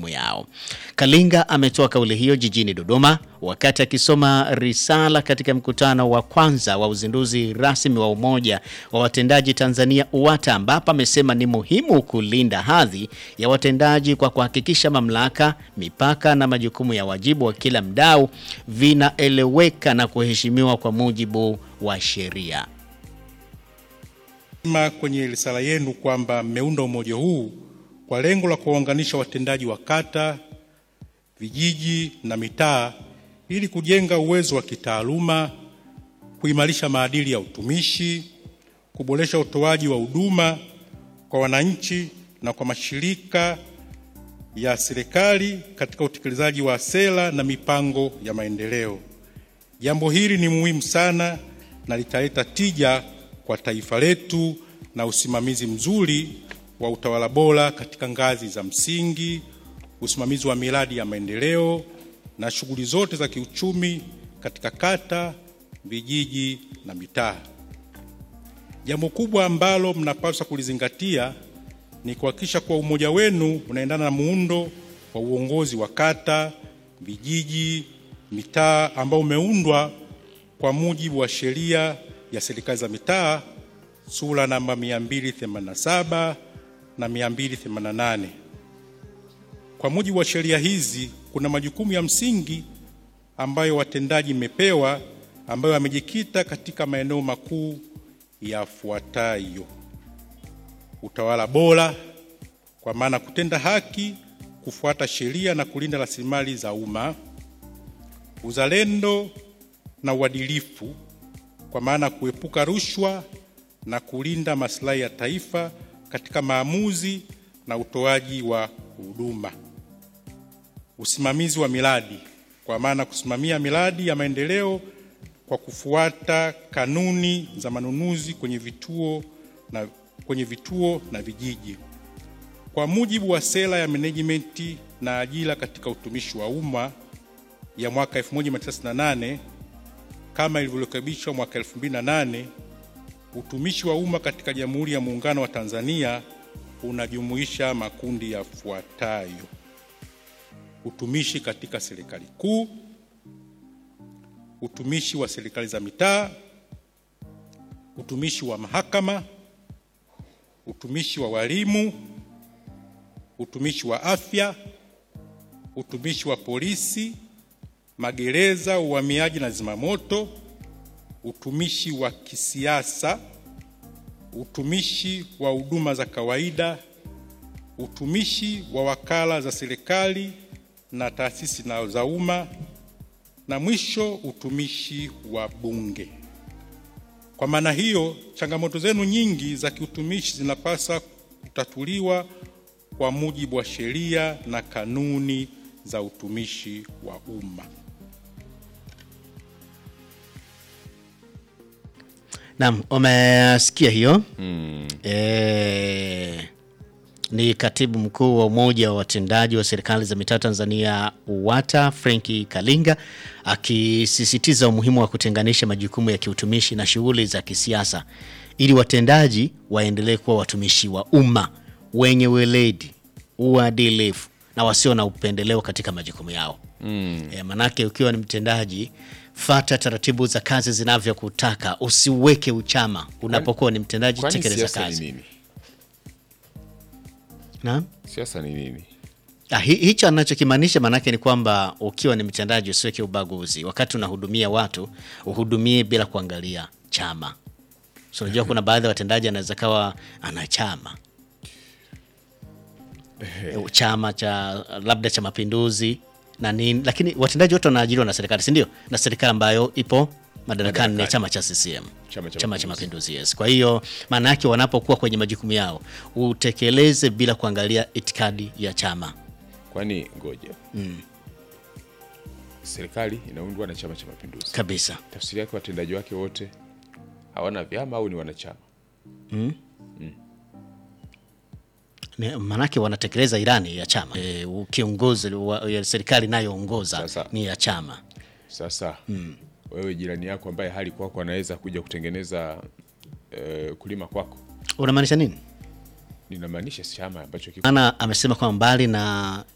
majukumu yao. Kalinga ametoa kauli hiyo jijini Dodoma wakati akisoma risala katika mkutano wa kwanza wa uzinduzi rasmi wa Umoja wa Watendaji Tanzania UWATA, ambapo amesema ni muhimu kulinda hadhi ya watendaji kwa kuhakikisha mamlaka, mipaka na majukumu ya wajibu wa kila mdau vinaeleweka na kuheshimiwa kwa mujibu wa sheria. ma kwenye risala yenu kwamba mmeunda umoja huu kwa lengo la kuwaunganisha watendaji wa kata, vijiji na mitaa ili kujenga uwezo wa kitaaluma, kuimarisha maadili ya utumishi, kuboresha utoaji wa huduma kwa wananchi na kwa mashirika ya serikali katika utekelezaji wa sera na mipango ya maendeleo. Jambo hili ni muhimu sana na litaleta tija kwa taifa letu na usimamizi mzuri wa utawala bora katika ngazi za msingi, usimamizi wa miradi ya maendeleo na shughuli zote za kiuchumi katika kata, vijiji na mitaa. Jambo kubwa ambalo mnapaswa kulizingatia ni kuhakikisha kuwa umoja wenu unaendana na muundo wa uongozi wa kata, vijiji, mitaa ambao umeundwa kwa mujibu wa sheria ya serikali za mitaa sura namba 287 na 288. Kwa mujibu wa sheria hizi kuna majukumu ya msingi ambayo watendaji mmepewa ambayo yamejikita katika maeneo makuu yafuatayo: utawala bora, kwa maana kutenda haki, kufuata sheria na kulinda rasilimali za umma; uzalendo na uadilifu, kwa maana kuepuka rushwa na kulinda maslahi ya taifa katika maamuzi na utoaji wa huduma; usimamizi wa miradi, kwa maana kusimamia miradi ya maendeleo kwa kufuata kanuni za manunuzi kwenye vituo na, kwenye vituo na vijiji kwa mujibu wa sera ya management na ajira katika utumishi wa umma ya mwaka 1998 kama ilivyorekebishwa mwaka 2008. Utumishi wa umma katika Jamhuri ya Muungano wa Tanzania unajumuisha makundi yafuatayo: utumishi katika serikali kuu, utumishi wa serikali za mitaa, utumishi wa mahakama, utumishi wa walimu, utumishi wa afya, utumishi wa polisi, magereza, uhamiaji na zimamoto, utumishi wa kisiasa, utumishi wa huduma za kawaida, utumishi wa wakala za serikali na taasisi na za umma, na mwisho utumishi wa Bunge. Kwa maana hiyo, changamoto zenu nyingi za kiutumishi zinapaswa kutatuliwa kwa mujibu wa sheria na kanuni za utumishi wa umma. Naam, umesikia hiyo e, ni katibu mkuu wa Umoja wa Watendaji wa Serikali za Mitaa Tanzania UWATA Frenki Kalinga akisisitiza umuhimu wa kutenganisha majukumu ya kiutumishi na shughuli za kisiasa ili watendaji waendelee kuwa watumishi wa umma wenye weledi, uadilifu na wasio na upendeleo katika majukumu yao. Mm. E, manake ukiwa ni mtendaji fata taratibu za kazi zinavyokutaka, usiweke uchama unapokuwa ni mtendaji, Kwani tekeleza siasa ni kazi. nini? Naam. Siasa ni nini? Ah, hi- hicho anachokimaanisha maanake ni kwamba ukiwa ni mtendaji usiweke ubaguzi. Wakati unahudumia watu uhudumie bila kuangalia chama. So unajua kuna baadhi ya watendaji anaweza kawa ana chama Eh, chama cha labda cha Mapinduzi na nini, lakini watendaji wote wanaajiriwa na serikali, si ndio? Na serikali ambayo ipo madarakani ni chama cha CCM, Chama cha chama cha Mapinduzi. Mapinduzi, yes. Kwa hiyo maana yake wanapokuwa kwenye majukumu yao utekeleze bila kuangalia itikadi ya chama. Kwani ngoja, serikali inaundwa na Chama cha Mapinduzi. kabisa. Tafsiri yake watendaji wake wote hawana vyama au ni wanachama? Ni- Maanake wanatekeleza ilani ya chama e, kiongozi wa ya serikali inayoongoza Sasa. ni ya chama. Sasa wewe jirani yako ambaye hali kwako anaweza kuja kutengeneza eh, kulima kwako, Unamaanisha nini? ninamaanisha si chama ambacho kiko Maana amesema kwamba mbali na